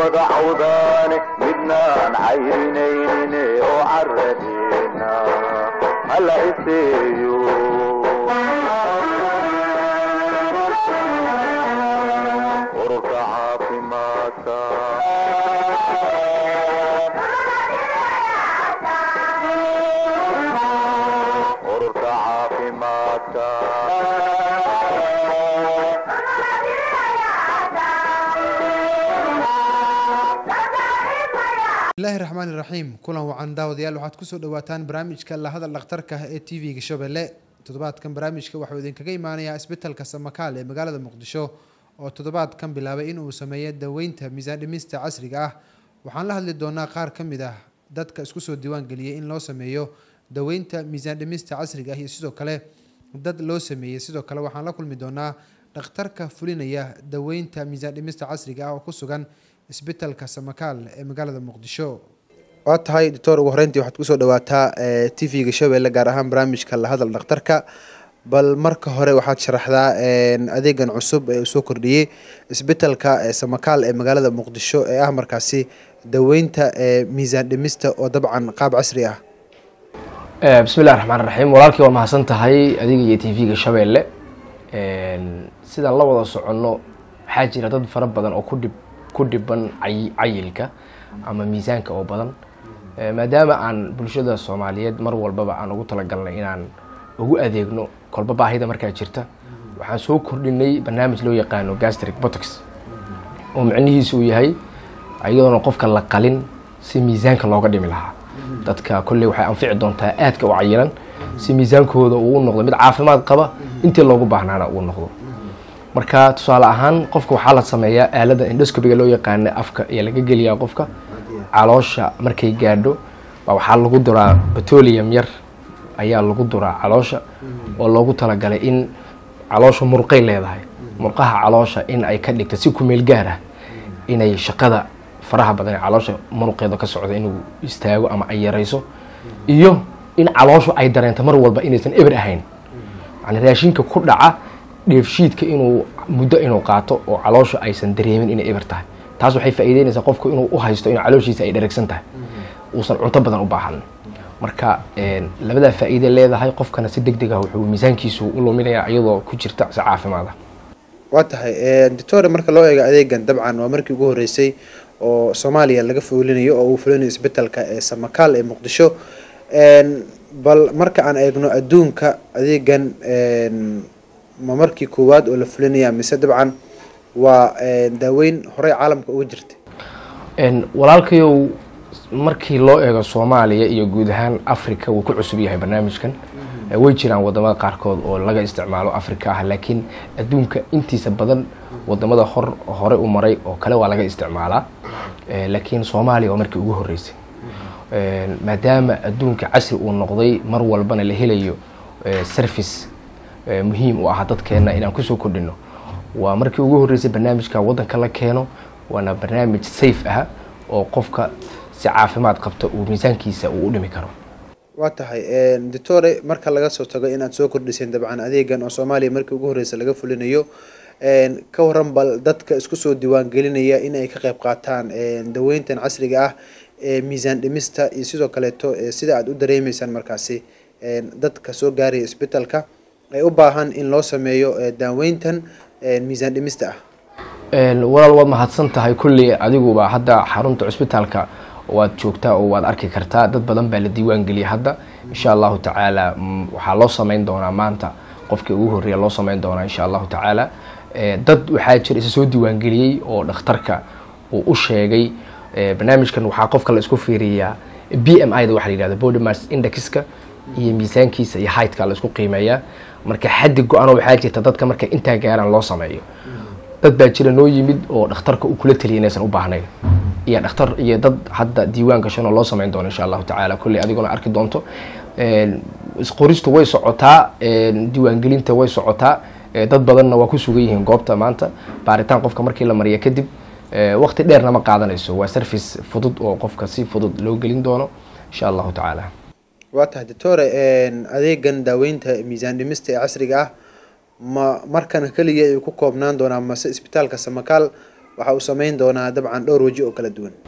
wada cawdaane midnaan cayrinayne oo caradeena hala iseeyo ururka caafimaadka ururka caafimaadka bismillahi raxmaani raxiim kulan wacan daawadayaal waxaad kusoo dhawaataan barnaamijka lahadal dhakhtarka ee t v-ga shabelle toddobaadkan barnaamijka waxuu idinkaga imaanayaa isbitalka samakaal ee magaalada muqdisho oo toddobaadkan bilaabay inuu sameeyo daweynta miisaan dhimista casriga ah waxaan la hadli doonaa qaar ka mid ah dadka isku soo diiwaan geliyey in loo sameeyo daweynta miisaan dhimista casriga ah iyo sidoo kale dad loo sameeyey sidoo kale waxaan la kulmi doonaa dhakhtarka fulinaya daweynta miisaan dhimista casriga ah oo ku sugan isbitalka samakaal ee magaalada muqdisho waa tahay doctor ugu horeyntii waxaad kusoo dhawaataa t v-ga shabeelle gaar ahaan barnaamijka lahadal dhakhtarka bal marka hore waxaad sharaxdaa adeegan cusub ee uu soo kordhiyey isbitalka samakaal ee magaalada muqdisho ee ah markaasi daweynta miisaan dhimista oo dabcan qaab casri ah bismillahi raxmaan raxiim walaalkii waa mahadsan tahay adiga iyo t v-ga shabeelle sidaan la wada soconno waxaa jira dad fara badan oo kudhib ku dhiban cayilka ama miisaanka oo badan maadaama aan bulshada soomaaliyeed mar walbaba aan ugu talagalnay inaan ugu adeegno kolba baahida markaa jirta waxaan soo kordhinay barnaamij loo yaqaano gastric botox oo micnihiisu uu yahay iyadoona qofka la qalin si miisaanka looga dhimi lahaa dadka kolley waxay anfici doontaa aadka u cayilan si miisaankooda uu u noqdo mid caafimaad qaba intii loogu baahnaana uu noqdo marka tusaale ahaan qofka waxaa la sameeyaa aalada indhoscobiga loo yaqaana afka ayaa laga geliyaa qofka caloosha markay gaadho baa waxaa lagu duraa petroleum yar ayaa lagu duraa caloosha oo loogu talagalay in caloosha murqay leedahay murqaha caloosha in ay ka dhigto si kumeel gaar ah inay shaqada faraha badan ee caloosha muruqeeda ka socda inuu istaago ama ay yarayso iyo in calooshu ay dareento mar walba inaysan eber ahayn yani raashinka ku dhaca dheefshiidka inuu muddo inuu qaato oo caloosha aysan dareemin inay eber tahay taas waxay faa'iideynaysaa qofku inuu u haysto in calooshiisa ay dheregsan tahay uusan cunto badan u baahan marka labadaa faa'iide leedahay qofkana si deg deg ah wuxuu miisaankiisu u luminayaa iyadoo ku jirta si caafimaada waa tahay doctore marka loo eego adeegan dabcan waa markii ugu horeysay oo soomaaliya laga fulinayo oo uu fulinayo isbitalka ee samakaal ee muqdisho bal marka aan eegno adduunka adeegan ma markii koowaad oo la fulinaya mise dabcan waa daaweyn horey caalamka uga jirtay walaalkayow markii loo eego soomaaliya iyo guud ahaan africa wuu ku cusub yahay barnaamijkan way jiraan wadamada qaarkood oo laga isticmaalo africa ah laakiin adduunka intiisa badan wadamada hor hore u maray oo kale waa laga isticmaalaa laakiin soomaaliya waa markii ugu horeysay maadaama adduunka casri uu noqday mar walbana la helayo service muhiim u ah dadkeena inaan kusoo kordhino waa markii ugu horreysay barnaamijka waddanka la keeno waana barnaamij safe ah oo qofka si caafimaad qabta uu miisaankiisa uu u dhimi karo waa tahay doctore marka laga soo tago inaad soo kordhiseen dabcan adeegan oo soomaaliya markii ugu horreysay laga fulinayo ka waran bal dadka isku soo diiwaan gelinaya in ay ka qayb qaataan daweyntan casriga ah ee miisaan dhimista iyo sidoo kaleeto sida aada u dareemeysaan markaasi dadka soo gaaraya isbitalka ay u baahan in loo sameeyo daaweyntan miisaan dhimista ah walaal waad mahadsan tahay kulley adiguba hadda xarunta cusbitaalka waad joogtaa oo waad arki kartaa dad badan baa la diiwaan geliyay hadda insha allahu tacaala waxaa loo sameyn doonaa maanta qofkii ugu horreeya loo sameyn doonaa insha allahu tacaala dad waxaa jira isa soo diiwaan geliyey oo dhakhtarka uu u sheegay barnaamijkan waxaa qofka la isku fiiriyaa b m i da waxa la yihahda body mass indexka iyo miisaankiisa iyo heightka la isku qiimeeyaa marka xaddi go-ano waxaa jirta dadka marka intaa gaaraan loo sameeyo dad baa jira noo yimid oo dhakhtarka uu kula taliya inaysan u baahnayn iyo dhakhtar iyo dad hadda diiwaan gashan oo loo sameyn doono insha allahu tacaala kolley adiguna arki doonto isqoristu way socotaa diiwaangelinta way socotaa dad badanna waa ku sugan yihiin goobta maanta baaritaan qofka markii la mariya kadib waqti dheerna ma qaadanayso waa service fudud oo qofka si fudud loo gelin doono insha allahu tacaala waa tahay doctore adeegan daaweynta miisaan dhimista ee casriga ah ma markan keliya ay ku koobnaan doonaa mase isbitaalka samakaal waxa uu sameyn doonaa dabcan dhowr weji oo kala duwan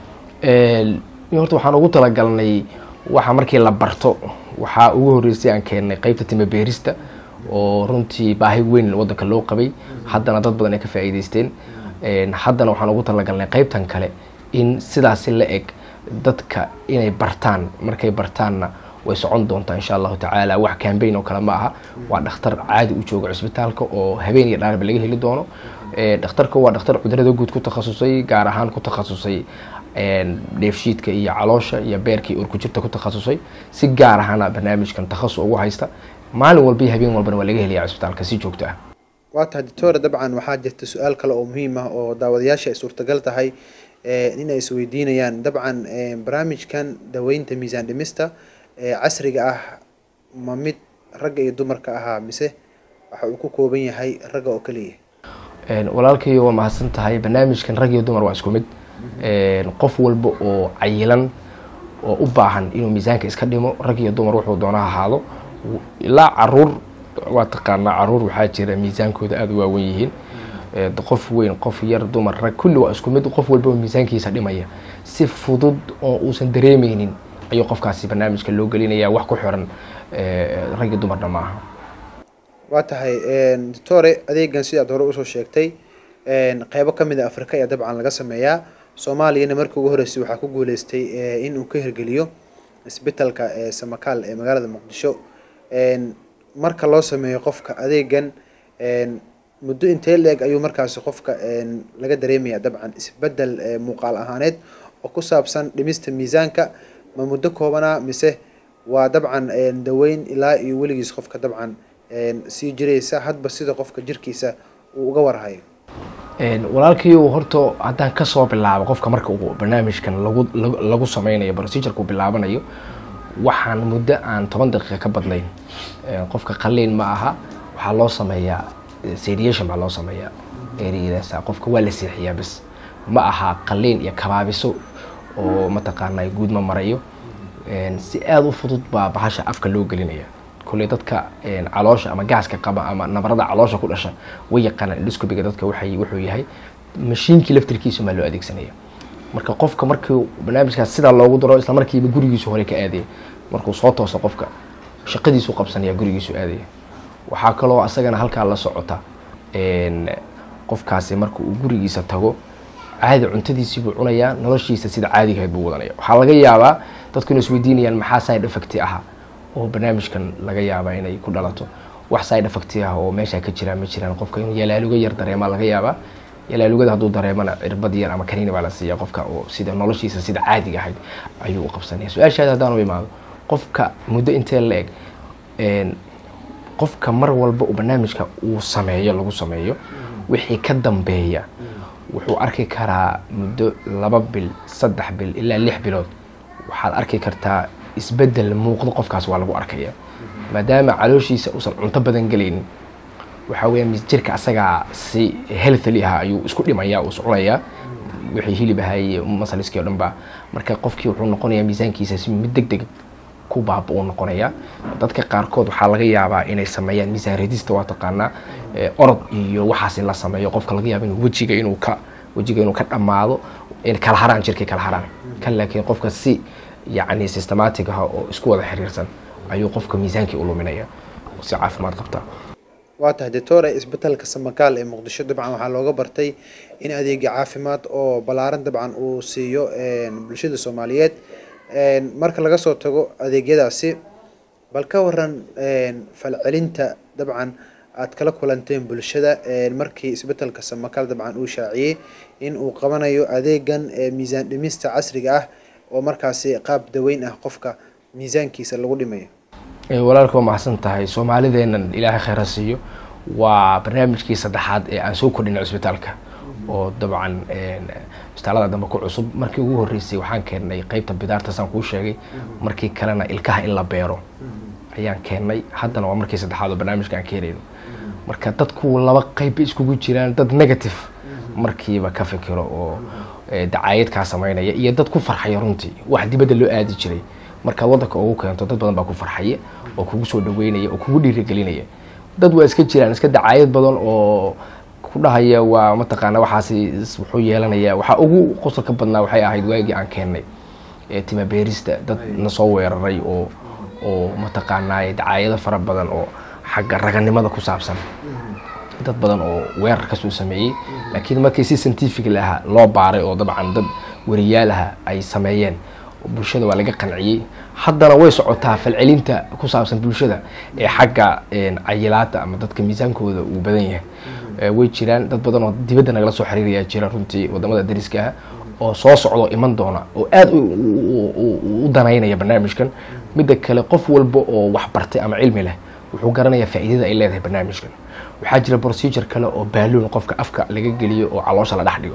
horta waxaan ugu talagalnay waxa markii la barto waxaa ugu horreysay aan keennay qeybta tima beerista oo runtii baahi weyn wadanka loo qabay haddana dad badan ay ka faa'iideysteen haddana waxaan ugu talagalnay qeybtan kale in sidaasi la eg dadka inay bartaan markay bartaanna way socon doontaa insha allahu tacaala wax cambaign oo kale ma aha waa dhakhtar caadi u jooga cisbitaalka oo habeen iyo dhaarba laga heli doono dhakhtarka waa dhakhtar cudurada guud ku takhasusay gaar ahaan ku takhasusay dheefshiidka iyo caloosha iyo beerka iyo urkujirta ku takhasusay si gaar ahana barnaamijkan takhasus ugu haysta maalin walba iyo habeen walbana waa laga helaya cisbitaalka si joogto ah waa tahay doctora dabcan waxaa jirta su-aal kale oo muhiim ah oo daawadayaasha ay suurtagal tahay in ay isweydiinayaan dabcan barnaamijkan daweynta miisaan dhimista casriga ah ma mid ragga iyo dumarka ahaa mise waxa uu ku kooban yahay ragga oo keliya walaalkayo waa mahadsan tahay barnaamijkan rag iyo dumar waa isku mid qof walba oo cayilan oo u baahan inuu miisaanka iska dhimo rag iyo dumar wuxuu doona ahaado ilaa caruur waa taqaanaa caruur waxaa jira miisaankooda aada u waawen yihiin qof weyn qof yar dumar rag kulli waa isku mid qof walba oo miisaankiisa dhimaya si fudud oo uusan dareemeynin ayuu qofkaasi barnaamijka loo gelinaya wax ku xiran rag iyo dumarna ma aha waa tahay doctore adeegan sidaad hore usoo sheegtay qeybo kamid a afrika ayaa dabcan laga sameeyaa soomaaliyana markii ugu horeysay waxaa ku guuleystay in uu ka hirgeliyo isbitalka samakaal ee magaalada muqdisho marka loo sameeyo qofka adeegan muddo intee la-eg ayuu markaasi qofka laga dareemaya dabcan isbedel muuqaal ahaaneed oo ku saabsan dhimista miisaanka ma muddo koobanaa mise waa dabcan daweyn ilaa iyo weligiis qofka dabcan sii jiraysa hadba sida qofka jirkiisa uu uga warhayo walaalkiiu horta haddaan kasoo bilaabo qofka marka uu barnaamijkan lagu lagu sameynayo procedurku bilaabanayo waxaan muddo aan toban daqiiqa ka badnayn qofka qaliin ma aha waxaa loo sameeyaa sediation baa loo sameeyaa ereyadaas qofka waa la seexiyaa bas ma aha qaliin iyo kabaabiso oo mataqaanaa guud ma marayo si aada u fudud baa bahasha afka loo gelinaya kulley dadka caloosha ama gaaska qaba ama nabarada caloosha ku dhasha way yaqaanaan indhoscobiga dadka waxay wuxuu yahay mashiinkii laftirkiisa maa loo adeegsanaya marka qofka markii barnaamijkaas sidaa loogu daro isla markiiba gurigiisu hore ka aadaya markuu soo tooso qofka shaqadiisu qabsanaya gurigiisu aadaya waxaa kaloo asagana halkaa la socota qofkaasi marka uu gurigiisa tago caadi cuntadiisii buu cunayaa noloshiisa sida caadigahayd buu wadanaya waxaa laga yaabaa dadku inay isweydiinayaan maxaa side effect aha oo barnaamijkan laga yaabaa inay ku dhalato wax side effect ah oo meesha ka jiraan ma jiraan qofka inuu yalaaluga yar dareemaa laga yaabaa yalaalugada hadduu dareemana cirbad yar ama kaniini baa la siiya qofka oo sida noloshiisa sida caadiga ahayd ayuu u qabsanaya su-aashaada haddaan u imaado qofka muddo intee la eg qofka mar walba uu barnaamijka uu sameeyo lagu sameeyo wixii ka dambeeya wuxuu arki karaa muddo laba bil saddex bil ilaa lix bilood waxaad arki kartaa isbedel muuqdo qofkaas waa lagu arkaya maadaama calooshiisa uusan cunto badan gelaynin waxaa weeyaan jirka asagaa si healthily ah ayuu isku dhimaya uu iscunayaa wixii hilib ahaye masaliskii o dhan ba marka qofkii wuxuu noqonayaa miisaankiisa si mid deg deg ku baaba uu noqonayaa dadka qaarkood waxaa laga yaabaa inay sameeyaan miisaan redista waa taqaanaa orod iyo waxaas in la sameeyo qofka laga yaaba inuu wejiga inuu ka wejiga inuu ka dhammaado kala haraan jirkay kala haraan kan laakiin qofka si yacni systematic ah oo isku wada xiriirsan ayuu qofka miisaankii u luminaya si caafimaad qabta waa tahay doctore isbitaalka samakaal ee muqdisho dabcan waxaa looga bartay in adeegyo caafimaad oo ballaaran dabcan uu siiyo bulshada soomaaliyeed marka laga soo tago adeegyadaasi bal ka waran falcelinta dabcan aad kala kulanteen bulshada markii isbitaalka samakaal dabcan uu shaaciyey in uu qabanayo adeegan miisaan dhimista casriga ah oo markaasi qaab daweyn ah qofka miisaankiisa lagu dhimayo walaalka waa maxsan tahay soomaalideennan ilaahay khayra siiyo waa barnaamijkii saddexaad ee aan soo kordhinay cisbitaalka oo dabcan isbitaalada dambe ku cusub markii ugu horreysay waxaan keennay qeybta bidaartaasaan kuu sheegay markii kalena ilkaha in la beero ayaan keennay haddana waa markii saddexaad oo barnaamijka aan keenayno marka dadku laba qeyb bay iskugu jiraan dad negative markiiba ka fikiro oo dacaayad kaa sameynaya iyo dad ku farxaya runtii wax dibadda loo aadi jiray markaad waddanka ugu keento dad badan baa ku farxaya oo kugu soo dhaweynaya oo kugu dhiirigelinaya dad waa iska jiraan iska dacaayad badan oo ku dhahaya waa mataqaana waxaasi is- wuxuu yeelanaya waxaa ugu qosolka badnaa waxay ahayd waagii aan keennay ee tima beerista dad na soo weeraray oo oo mataqaanaa dacaayado fara badan oo xagga raganimada ku saabsan dad badan oo weerar kasoo sameeyey laakiin markii si scientific laha loo baaray oo dabcan dad wariyaal ah ay sameeyeen bulshada waa laga qanciyey haddana way socotaa falcelinta ku saabsan bulshada ee xagga een, cayilaada ama dadka miisaankooda uu badan yahay Eh, way jiraan dad badan oo dibadda nagala soo xiriiraya jira runtii wadamada dariska ah oo soo socdo iman doona oo aada u- u- u- u danaynaya barnaamijkan midda kale qof walba oo wax bartay ama cilmi leh wuxuu garanayaa faa'iidada ay leedahay barnaamijkan waxaa jira procedure kale oo baaluun qofka afka laga geliyo oo caloosha la dhex dhigo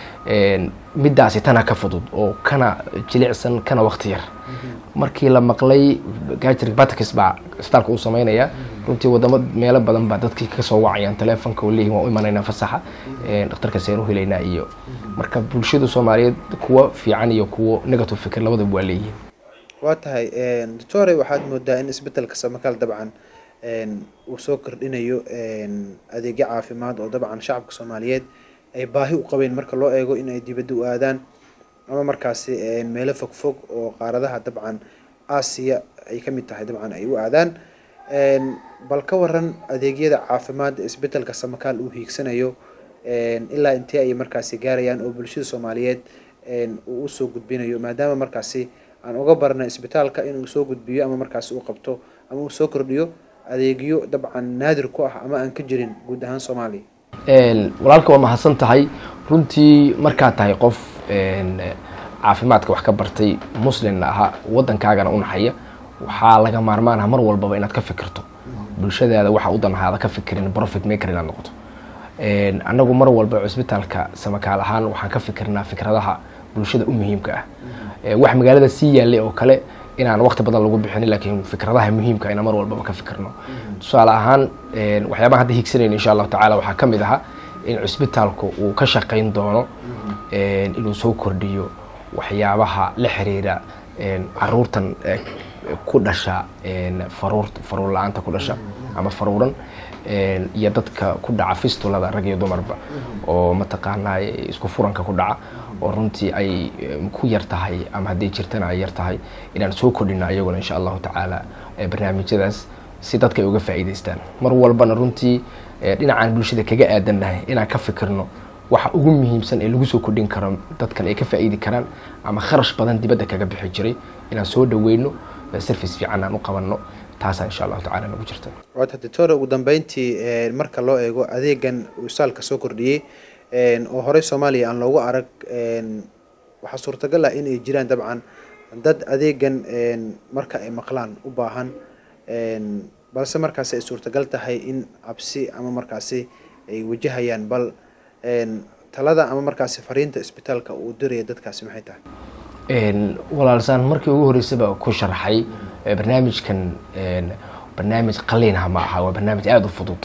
Een, midaasi tana ka fudud oo kana jilicsan kana waqti yar markii la maqlay gajir batkis baa isbitaalka uu sameynaya runtii wadamo meelo badan baa dadkii ka soo wacayaan teleefonka oo leeyihin waan u imanaynaa fasaxa Een, dhakhtarka seen u helaynaa iyo marka bulshada soomaaliyeed kuwo fiican iyo kuwo negative fikir labadaba waa leeyihiin waa tahay doctore waxaad moodaa in isbedelka samakaal dabcan een, uu soo kordhinayo een, adeegyo caafimaad oo dabcan shacabka soomaaliyeed ay baahi u qabeen marka loo eego in ay dibadda u aadaan ama markaasi een, meelo fogfog oo qaaradaha dabcan aasiya ay ka mid tahay dabcan ay u aadaan Een, bal ka waran adeegyada caafimaad ee isbedelka samakaal uu hiigsanayo een, ilaa intee ay markaasi gaarayaan oo bulshada soomaaliyeed een, uu usoo gudbinayo maadaama markaasi aan uga barna isbitaalka inuu soo gudbiyo ama markaasi uu qabto ama uu soo kordhiyo adeegyo dabcan naadir ku ah ama aan ka jirin guud ahaan soomaaliya Een, walaalka waa mahadsan tahay runtii markaad tahay qof een, caafimaadka wax ka bartay muslimna ahaa waddankaagana u naxaya waxaa laga maarmaan ah mar walbaba inaad ka fikirto bulshadaada waxa u danahaada ka fikirin profit maker inaad noqoto Een, annagu mar walba cisbitaalka samakaal ahaan waxaan ka fikirnaa fikradaha bulshada u muhiimka ah Ee, wax magaalada sii yaalay oo kale inaan waqti badan lagu bixinin laakiin fikradaha muhiimka ina mar walbaba ka fikirno tusaale ahaan een, waxyaabaha hadda higsanayna insha allahu tacaala waxaa ka mid ahaa in cisbitaalku uu ka shaqayn doono een, inuu soo kordhiyo waxyaabaha la xiriira een, caruurtan eh, ku dhasha een, faruur faruur la-aanta ku dhasha ama faruuran een, iyo dadka ku dhaca fistulada rag iyo dumarba oo mataqaanaa isku furanka ku dhaca oo runtii ay em, ku yar tahay ama hadday jirtana ay yar tahay inaan soo kordhino ayaguna insha allahu tacaala eh, barnaamijyadaas si dadka ay uga faa'iidaystaan mar walbana runtii eh, dhinacaan bulshada kaga aadannahay inaan ka fikirno waxa ugu muhiimsan ee lagu soo kordhin karo dadkan ay ka faa'iidi karaan ama kharash badan dibadda kaga bixi jiray inaan soo dhaweyno eh, service fiican aan u qabanno taasaa insha allahu tacaala nagu jirta waata doctore ugu dambeyntii een, marka loo eego adeegan uu isbitaalka soo kordhiyey een, oo horey soomaaliya aan loogu arag een, waxaa suurtagal ah in ay jiraan dabcan dad adeegan een, marka ay maqlaan u baahan een, balse markaasi ay suurtagal tahay in cabsi ama markaasi ay wajahayaan bal een, talada ama markaasi fariinta isbitaalka uu diraya dadkaasi maxay tahay Een, walaalsaan markii ugu horreysaba ku sharaxay eh, barnaamijkan een, barnaamij qaliinha ma aha waa barnaamij aada u fudud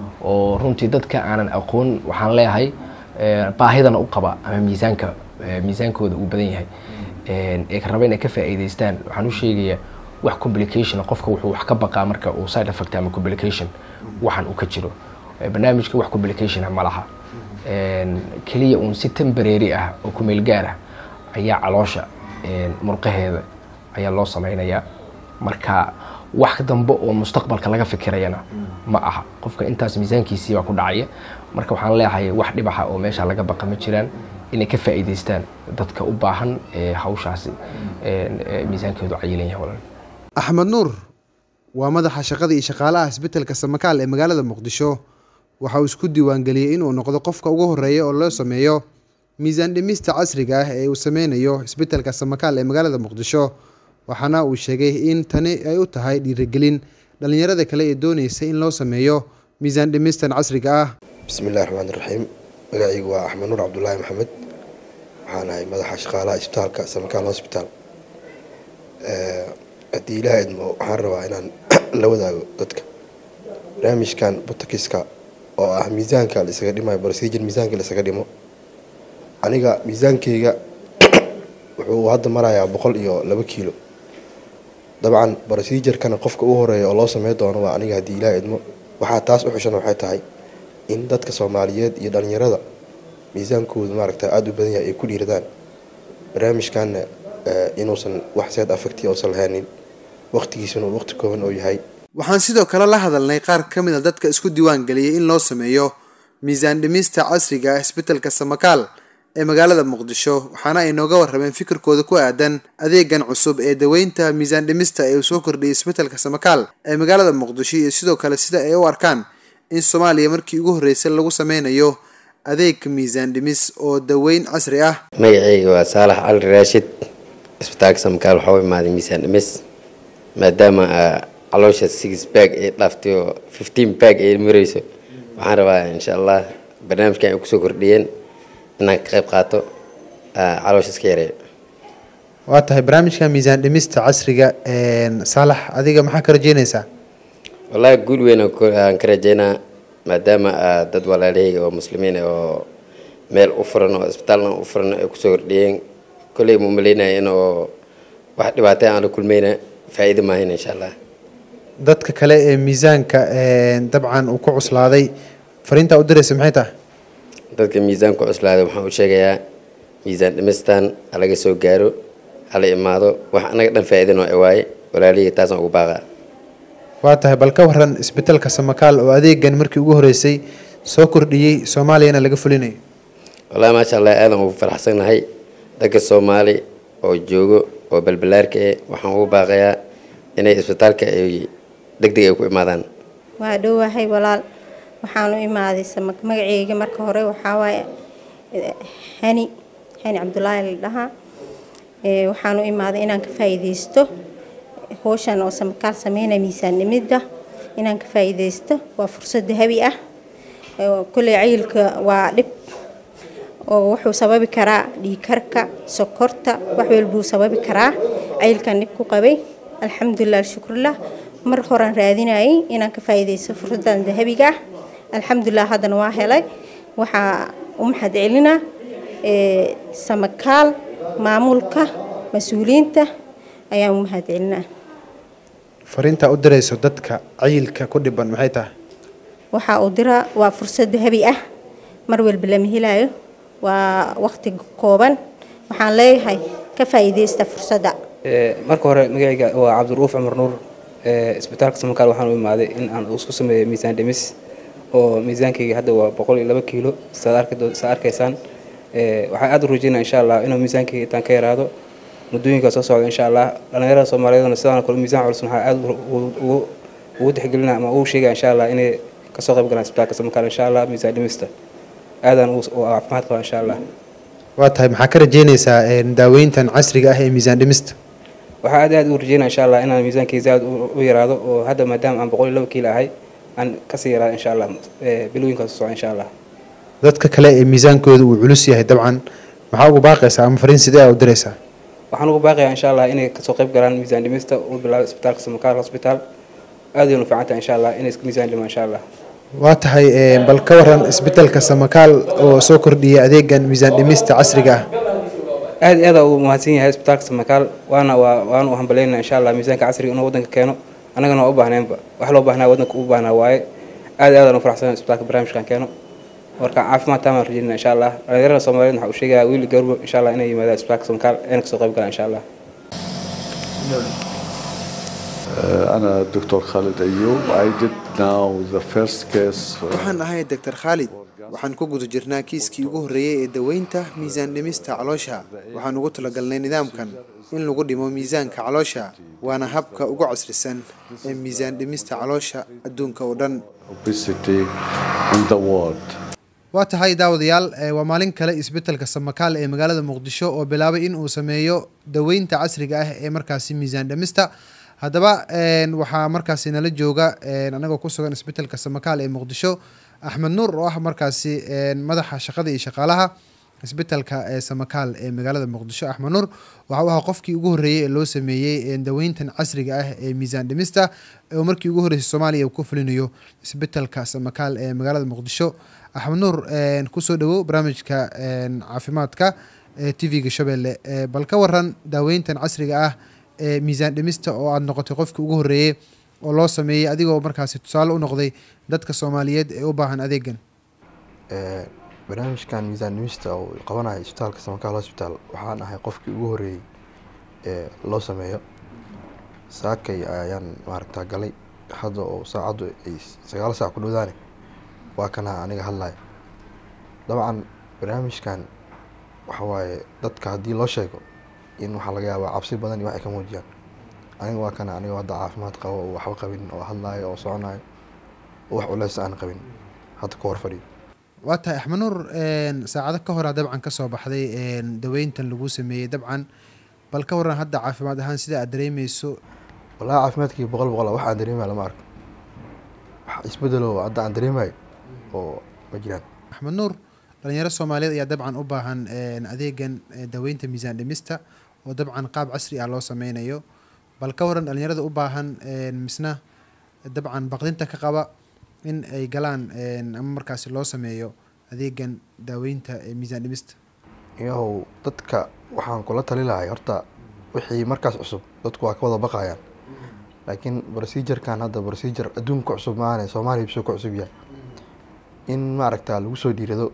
oo runtii dadka aanan aqoon waxaan leeyahay eh, baahidana u qaba ama miisaanka eh, miisaankooda uu badan yahay Een, ee ka raba inay ka faa'iidaystaan waxaan u sheegayaa wax complication ah, qofka wuxuu wax ka baqaa marka uu side effect ama complication waxan uu ka jiro Eh, barnaamijka wax complication ah ma laha Een, keliya uun si temporary ah oo ku meel gaar ah ayaa caloosha een, murqaheeda ayaa loo sameynayaa marka wax dambe oo mustaqbalka laga fikirayana ma aha qofka intaas miisaankiisii baa ku dhacaya marka waxaan leeyahay wax dhibaxa oo meesha laga baqa ma jiraan inay ka faa'iidaystaan dadka u baahan ee hawshaasi een, ee miisaankeedu cayilan yahay walaal axmed nuur waa madaxa shaqada iyo shaqaalaha isbitaalka samakaal ee magaalada muqdisho waxa uu isku diiwaangeliyey inuu noqdo qofka ugu horeeya oo loo sameeyo miisaan dhimista casriga ah ee uu sameynayo isbitaalka samakaal ee magaalada muqdisho waxaana uu sheegay in tani ay u tahay dhiirigelin dhallinyarada kale ee dooneysa in loo sameeyo miisaan dhimistan casriga ah bismi illahi raxmaan iraxiim magacaygu waa axmed nuur cabdulaahi maxamed waxaan ahay madaxa shaqaalaha isbitaalka samakaal hosbitaal haddii ilaah idmo waxaan rabaa inaan la wadaago dadka barnaamijkan botokiska oo ah miisaanka la isaga dhimayo procedure miisaanka la isaga dhimo aniga miisaankeyga wuxuu hadda marayaa boqol iyo laba kiilo dabcan procedure-kana qofka u horeeya oo loo samey doono waa aniga haddii ilaah idmo waxaa taas u xushan waxay tahay in dadka soomaaliyeed iyo dhalinyarada miisaankooda maaragta aada u badan yahay ay ku dhiiradaan barnaamijkanna eh, inuusan wax seed affecti uusan lahaanin waqtigiisuna uu waqti kooban oo yahay waxaan sidoo kale la hadalnay qaar ka mid a dadka isku diiwaan geliyay in loo sameeyo miisaan dhimista casriga ah isbitaalka samakaal ee magaalada muqdisho waxaana ay nooga warrameen fikirkooda ku aadan adeegan cusub ee daweynta miisaan dhimista ee uu soo kordhiyay isbitaalka samakaal ee magaalada muqdisho iyo sidoo kale sida ay u arkaan in soomaaliya markii ugu horreysay lagu sameynayo adeeg miisaan dhimis oo daweyn casri ah magacayga waa saalax cali raashid isbitaalka samakaal waxaa u imaaday miisaan dhimis maadaama ah, caloosha six bag ay dhaaftay oo fifteen bag ay mareyso waxaan rabaa insha allah barnaamijkan ay kusoo kordhiyeen inaan ka qayb qaato ah, caloosha iska yareeyo waa tahay barnaamijka miisaan dhimista casriga saalax adiga maxaa ka rajeynaysaa wallaahi guul weyn aan ku- aan ka rajeynaa maadaama ah, dad walaalahayga oo muslimiin ah oo meel u furan oo isbitaalna u furan ay kusoo kordhiyeen kolley ma umaleynaya in oo wax dhibaatay aan la kulmayna faa'iido maahayn insha allah dadka kale ee miisaanka dabcan uu ku cuslaaday fariintaa u diraysa maxay tahay dadka miisaanku cuslaaday waxaan u sheegayaa miisaan dhimistan halaga soo gaaro hala imaado wax anaga dhan faa'iidan oo waaye walaalihii taasaan ugu baaqaa waa tahay bal ka waran isbitaalka samakaal oo adeegan markii ugu horeysay soo kordhiyey soomaaliyana laga fulinayo wallahi maasha allah aadan ugu faraxsannahay dadka soomaali oo joogo oo balbalaarka eh waxaan ugu baaqayaa inay isbitaalka ay degdeg ay ku imaadaan waa dhowahay walaal waxaan u imaaday sama- magaceyga marka hore waxaa waaye eh, hani hani cabdulaahi la dhahaa Eh, waxaan u imaaday inaan ka faa'iideysto howshan oo samakaal sameynaya miisaan dhimidda inaan ka faa'iideysto waa fursad dahabi ah Eh, kolley cayilka waa dhib oo wuxuu sababi karaa dhiigkarka sokorta wax walbuu sababi karaa cayilkan dhib ku qabay alxamdulilah alshukrulah mar horaan raadinayay inaan ka faa'iideysto fursadan dahabiga ah alxamdulilah haddana waa helay waxaa u mahad celinaa eh, samakaal maamulka mas-uuliyiinta ayaan u mahad celinaa fariintaa u dirayso dadka cayilka ku dhiban maxay tahay waxaa uu diraa waa fursad dahabi ah mar walba lama helayo waa waqti kooban waxaan leeyahay ka faa'iideysta fursadda Ee, marka hore magacayga waa cabdiruuf cumar nuur ee, isbitaalka samakaal waxaan u imaaday in aan isku sameeyo miisaan dhimis oo miisaankayga hadda waa boqol iyo laba kiilo saad arki doo- saad arkaysaan Ee, waxaan aad u rajeynaa insha allah inuu miisaankayga intaan ka yaraado muddooyinka soo socda insha allah dhalinyarada soomaaliyeedna sidaan oo kale miisaan culus waxaa aad u- ugu- ugu ugu tixgelinaa ama ugu sheegaya insha allah inay kasoo qayb galaan isbitaalka samakaal insha allah miisaan dhimista aadaan u u caafimaad qaba insha allah waa tahay maxaa ka rajeynaysaa daaweyntan casriga ah ee miisaan dhimista waxaa aad aad u rajeynaa insha allah inaan miisaankayga aad u u yaraado oo hadda maadaama aan boqol iyo laba kiilo ahay aan kasii yaraado insha allah ee, bilooyinkaas soo socda insha allah dadka kale ee miisaankooda uu culus yahay dabcan maxaa ugu baaqaysaa ama fariin sidee aa u diraysaa waxaan ugu baaqayaa insha allah inay kasoo qayb galaan miisaan dhimista uu bilaabo isbitaalka samakaal hospital aad ayaynu fiican tahay insha allah inay iska miisaan dhimaan insha allah waa tahay eh, bal ka waran isbitaalka samakaal oo soo kordhiyay adeegan miisaan dhimista casriga ah aad iyo aad uu mahadsan yahay isbitaalka samakaal waana waa waana u hambaleynaa insha allah miisaanka casriga inuu wadanka keeno annagana waa u baahneenba wax loo baahnaa wadanka u baahnaa waaye aad iyo aad aan u faraxsanahay isbitaalka barnaamijkan keeno marka caafimaad taamaan rajeynaa insha allah dhalinyarada soomaaliyeed waxaa u sheegayaa wiil garbo insha allah inay yimaadaan isbitaalka samakaal ayna kasoo qayb galaan insha allah أنا الدكتور خالد أيوب I did now the first case waxaan ahay doctor khaalid waxaan ku guda jirnaa kiiskii ugu horreeyey ee daweynta miisaan dhimista caloosha waxaan ugu talagalnay nidaamkan in lagu dhimo miisaanka caloosha waana habka ugu casrisan ee miisaan dhimista caloosha adduunka oo dhan obesity in the world waa tahay daawadayaal eh, waa maalin kale isbitaalka samakaal ee magaalada muqdisho oo bilaabay in uu sameeyo daweynta casriga ah ee markaasi miisaan dhimista haddaba een, waxaa markaasi nala jooga een, anagoo ku sugan isbitaalka samakaal ee muqdisho axmed nuur oo ah markaasi een, madaxa shaqada iyo shaqaalaha isbitaalka ee samakaal ee magaalada muqdisho axmed nuur waxa uu ahaa qofkii ugu horreeyey ee loo sameeyey een, daweyntan casriga ah ee miisaan dhimista oo markii ugu horreysay soomaaliya uu ku fulinayo isbitaalka samakaal ee magaalada muqdisho axmed nuur een, kusoo dhawow barnaamijka een, caafimaadka ee t v-ga shabeelle ee, bal ka waran daaweyntan casriga ah ee miisaan dhimista oo aada noqotay qofkii ugu horreeyey oo loo sameeyey adigoo markaasi tusaale u noqday dadka soomaaliyeed ee u baahan adeegan Ee, barnaamijkan miisaan dhimista oo qabanaya isbitaalka samakaal hospital waxaan ahay qofkii ugu horeeyey ee loo sameeyo saakay ayaan maaragtaa galay hadda oo saacaddu ay sagaal saac ku dhowdaane waa kana aniga hadlaya dabcan barnaamijkan waxa waaye dadka haddii loo sheego in waxaa laga yaabaa cabsi badan iyo wax ay ka muujiyaan aniga waa kana aniga hadda caafimaad qabo oo waxba qabin oo hadlayo oo soconayo oo wax culeys aan qabin hadda ka hor fadhiyo waa tahay axmed nuur een, saacado ka horaa dabcan ka soo baxday een, daweyntan lagu sameeyey dabcan bal ka waran hadda caafimaad ahaan sida aad dareemeyso wallahi caafimaadkii boqol boqol ah, wax aan dareemaya lama arko wax isbedelo hadda aan dareemayo oo ma jiraan axmed nuur dhalinyaro soomaaliyeed ayaa dabcan u baahan een, adeegan eh, daweynta miisaan dhimista oo dabcan qaab casri ah loo sameynayo bal ka waran dhalinyarada u baahan een, misna dabcan baqdinta ka qaba in ay galaan een, ama markaasi loo sameeyo adeegan daaweynta ee miisaan dhimista iyahow dadka waxaan kula tali lahay horta wixii markaas cusub dadku waa ka wada baqayaan laakiin procedurekan hadda procedure adduunka ku cusub maahane soomaaliya bisoo ku cusub yahay in maaragta lagu soo dhiirado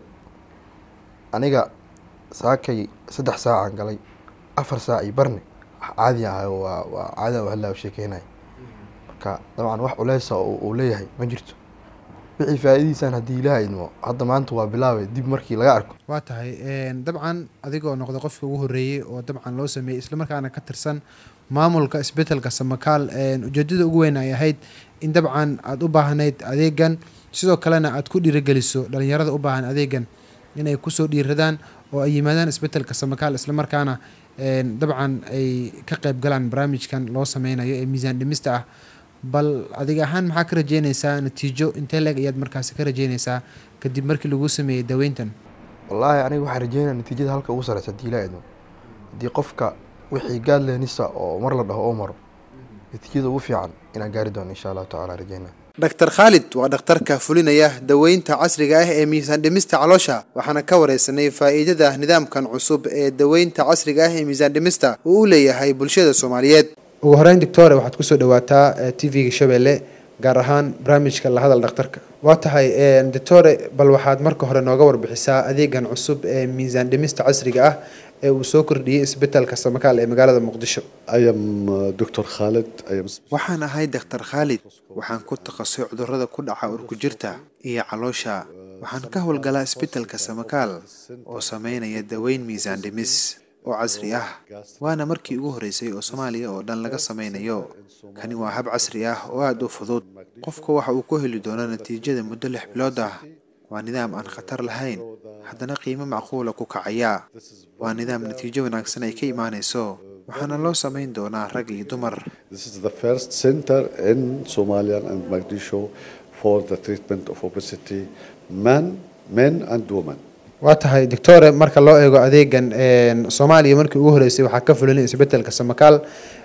aniga saakay saddex saacaan galay afar saac iyo barne wax caadi ah waa waa caadi ah oo hadlaa sheekeynaya marka dabcan wax culeysa oo uu leeyahay ma jirto wixii faa'iidiisaan haddii ilaaha idmo hadda maanta waa bilaabay dib markii laga arko waa tahay een, dabcan adigoo noqda qofka ugu horeeyey oo dabcan loo sameeyey islamarkaana ka tirsan maamulka isbetelka samakaal een, ujeedada ugu weyn ay ahayd in dabcan aada u baahnayd adeegan sidoo kalena aad ku dhiirigeliso dhalinyarada u baahan adeegan inay kusoo dhiiradaan oo ay yimaadaan isbetelka samakaal islamarkaana een, dabcan ay ka qayb galaan barnaamijkan loo sameynayo ee miisaan dhimista ah bal adiga ahaan maxaa ka rajeynaysaa natiijo intee leeg ayaad markaasi ka rajeynaysaa kadib markii lagu sameeyey daweyntan wallaahi aniga waxaan rajeynaya natiijada halka ugu sareysa haddii ilaa idmo haddii qofka wixii gaadleenisa oo mar la dhaho oo maro natiijada ugu fiican inaan gaari doono insha allahu tacaala rajeynaya dhaktar khaalid waa dhakhtarka fulinaya daweynta casriga ah ee miisaan dhimista caloosha waxaana ka wareysanay faa'iidada nidaamkan cusub ee daweynta casriga ah ee miisaan dhimista uu u leeyahay bulshada soomaaliyeed ugu horeyn doctore waxaad kusoo dhawaataa t v-ga shabeelle gaar ahaan barnaamijka la hadal dhakhtarka waa tahay doctore bal waxaad marka hore nooga warbixisaa adeegan cusub ee miisaan dhimista casriga ah ee uu soo kordhiyey isbitaalka samakaal ee magaalada muqdisho I am uh, Dr. Khalid. I am waxaan ahay daktar khaalid waxaan ku takhasusay cudurrada ku dhaca urkujirta iyo caloosha waxaan ka howlgalaa isbitaalka samakaal oo sameynaya daweyn miisaan dhimis oo casri ah waana markii ugu horreysay oo soomaaliya oo dhan laga sameynayo kani waa hab casri ah oo aada u fudud qofka waxa uu ku heli doonaa natiijada muddo lix bilood ah waa nidaam aan khatar lahayn haddana qiimo macquula ku kacaya waa nidaam natiijo wanaagsan ay ka imaanayso waxaana loo sameyn doonaa rag iyo dumar This is the first center in Somalia and Mogadishu for the treatment of obesity, men, men and women. waa tahay doctore marka loo eego adeegan soomaaliya markii ugu horeysay waxaa ka fulinay isbetelka samakaal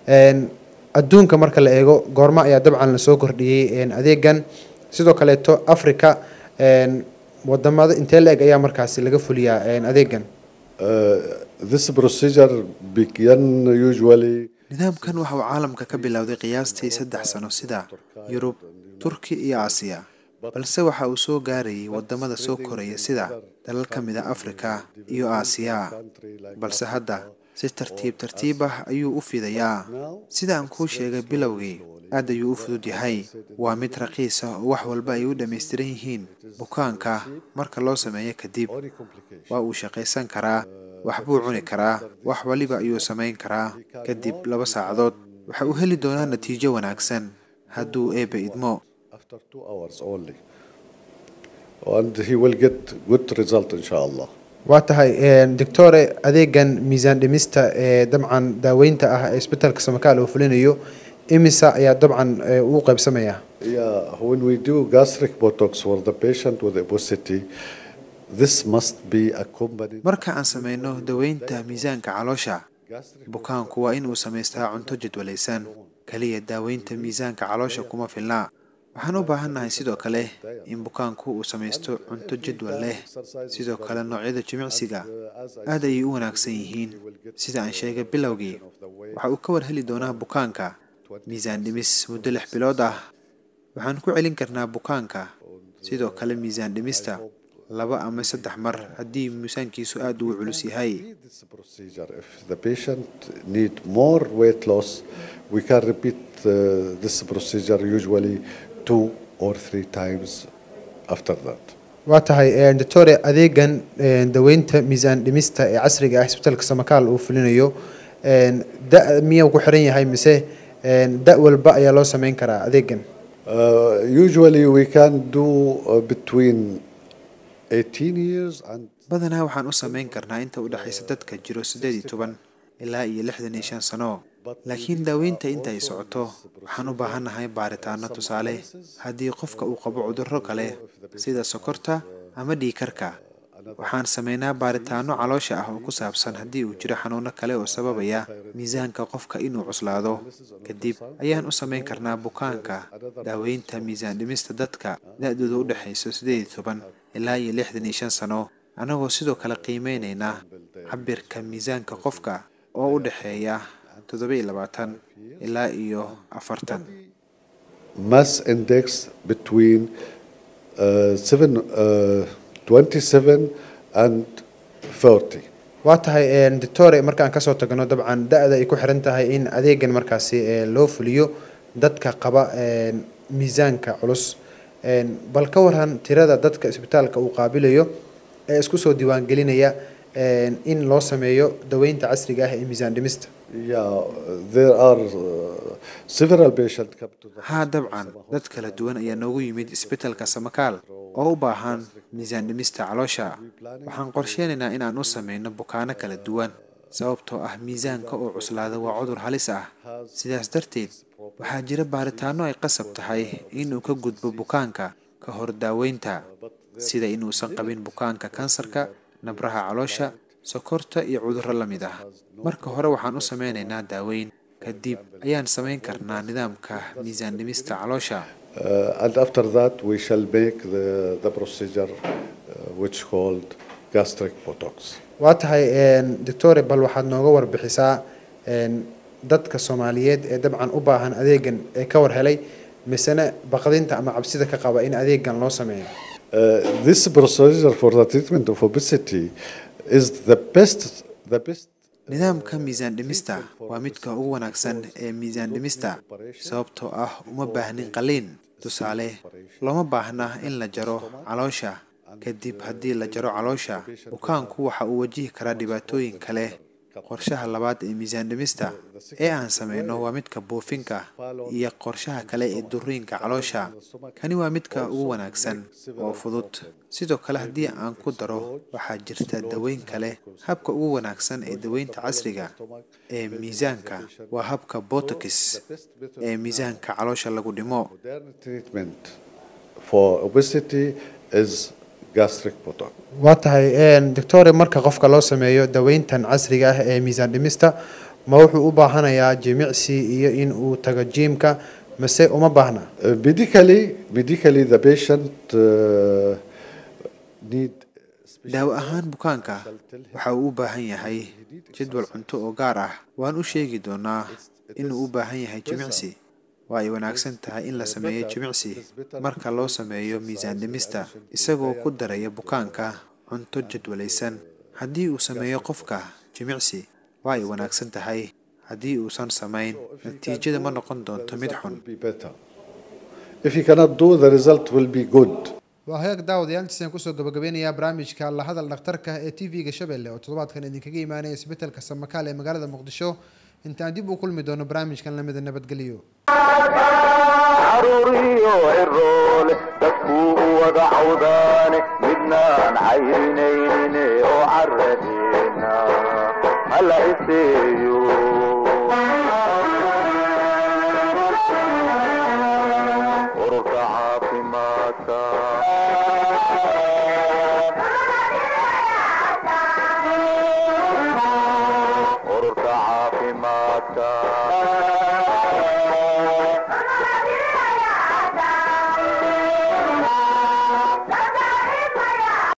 adduunka marka la eego goormo ayaa dabcan lasoo kordhiyey adeegan sidoo kaleeto africa wadamada intee la eg ayaa markaasi laga fuliyaa adeegan Uh, this procedure began usually nidaamkan waxa uu caalamka ka bilowday qiyaastii saddex sano sida yurub turki iyo aasiya balse waxa uu soo gaarayay wadamada soo koraya sida dalal ka mid a afrika iyo aasiya balse hadda si tartiib tartiib ah ayuu u fidayaa sida aan kuu sheegay bilowgii aad ayuu u fudud yahay waa mid raqiis ah oo wax walba ay u dhammaystiran yihiin bukaanka marka loo sameeyo kadib waa uu shaqaysan karaa wax buu cuni karaa wax waliba ayuu samayn karaa kadib laba saacadood waxa uu heli doonaa natiijo wanaagsan hadduu eebbe idmo after two hours only. And he will get good result inshallah. waa tahay doctore adeegan miisaan dhimista ee dabcan daaweynta ah ee isbitaalka samakaal uu fulinayo imisa ayaa dabcan uu qaybsamayaa Yeah, when we do gastric botox for the patient with obesity, this must be accompanied. marka aan sameyno daweynta miisaanka caloosha bukaanku waa inuu samaystaa cunto jadwalaysan kaliya daaweynta miisaanka caloosha kuma filna waxaan u baahannahay sidoo kale in bukaanku uu samaysto cunto jadwal leh sidoo kale noocyada jimicsiga aad ayay u wanaagsan yihiin sida aan sheegay bilowgii waxa uu ka war heli doonaa bukaanka miisaan dhimis muddo lix bilood ah waxaan ku celin karnaa bukaanka sidoo kale miisaan dhimista laba ama saddex mar haddii miisaankiisu aada ugu culus yahay this procedure. If the patient need more weight loss, we can repeat uh, this procedure usually two or three times after that. waa tahay doctore adeegan een, daweynta miisaan dhimista ee casriga ah isbitaalka samakaal uu fulinayo een, da miyuu ku xiran yahay mise een, da walba ayaa loo sameyn karaa adeegan Uh, usually we can do uh, between 18 years and badanaa waxaan u sameyn karnaa inta u dhexaysa dadka jiro siddeed iyo toban ilaa iyo lixdan iyo shan sano laakiin daaweynta inta ay socoto waxaan u baahannahay baaritaano tusaale haddii qofka uu qabo cudurro kale sida sokorta ama dhiikarka waxaan sameynaa baaritaano caloosha ah oo ku saabsan haddii uu jiro xanuuno kale oo sababaya miisaanka qofka inuu cuslaado kadib ayaan u sameyn karnaa bukaanka daaweynta miisaan dhimista dadka da-dooda u dhexayso siddeed iyo toban ilaa iyo lixdan iyo shan sano annagoo sidoo kale qiimeynaynaa cabirka miisaanka qofka oo u dhexeeya toddoba iyo labaatan ilaa iyo afartan mass index between uh, seven, uh, 27 and 30. waa tahay doctore markaan kasoo tagno dabcan da-da ay ku xiran tahay in adeegan markaasi ee, loo fuliyo dadka qaba een, miisaanka culus Een, bal ka waran tirada dadka isbitaalka uu qaabilayo ee isku soo diiwaangelinaya een, in loo sameeyo daweynta casriga ah ee miisaan dhimista Yeah, there are uh, several patients come to the haa dabcan dad kala duwan ayaa noogu yimid isbitaalka samakaal oo u baahan miisaan dhimista caloosha waxaan qorsheynaynaa in aan u sameyno bukaano kala duwan sababtoo ah miisaanka oo cuslaada waa cudur halis ah sidaas darteed waxaa jira baaritaano ay qasab tahay inuu ka gudbo bukaanka ka hor daaweynta sida inuusan qabin bukaanka kansarka nabraha caloosha sokorta iyo cudurro la mid ah marka hore waxaan u sameynaynaa daaweyn kadib ayaan samayn karnaa nidaamka miisaan dhimista caloosha Uh, and after that, we shall make the, the procedure uh, which called gastric botox. waa tahay doctore bal waxaad nooga warbixisaa een, dadka soomaaliyeed ee dabcan u baahan adeegan ee ka war helay misena baqdinta ama cabsida ka qaba in adeegan loo sameeyo Uh, this procedure for the treatment of obesity is the best, the best nidaamka miisaan dhimista waa midka ugu wanaagsan ee miisaan dhimista sababtoo ah uma baahnin qaliin tusaale looma baahna in la jaro caloosha kadib haddii la jaro caloosha bukaanku waxa uu wajihi karaa dhibaatooyin kale qorshaha labaad ee miisaan dhimista ee aan sameyno waa midka buufinka iyo qorshaha kale ee duriinka caloosha kani waa midka ugu wanaagsan oo fudud sidoo kale haddii aan ku daro waxaa jirta daweyn kale habka ugu wanaagsan ee daweynta casriga ee miisaanka waa habka botox ee miisaanka caloosha lagu dhimo modern treatment for obesity is gastric botox. waa tahay doctore marka qofka loo sameeyo daweyntan casriga ah ee miisaan dhimista ma wuxuu u baahanayaa jimicsi iyo in uu tago jiimka mase uma baahna Uh, medically, medically, the patient uh, need daawo ahaan bukaanka waxa uu u baahan yahay jadwal cunto oo gaar ah waan u sheegi doonaa inuu u baahan yahay jimicsi waa ay wanaagsan tahay in la sameeyo jimicsi marka loo sameeyo miisaan dhimista isagoo ku daraya bukaanka cunto jadwalaysan haddii uu sameeyo qofka jimicsi waa ay wanaagsan tahay haddii uusan samayn natiijada ma noqon doonto mid xun be better. If you cannot do, the result will be good. waa hagaag daawadayaantiisaan kusoo gabagabeynayaa barnaamijka la hadal dhakhtarka ee t v-ga shabeelle oo toddobaadkan idinkaga imaanaya isbitaalka samakaal ee magaalada muqdisho intaan dib u kulmi doono barnaamijkan lamida nabadgelyo caruuriyo ciroole dadkuu u wada cawdaane midnaan cayrinayne oo caradeena hala iseeyo ururka caafimaadka ururka caafimaadka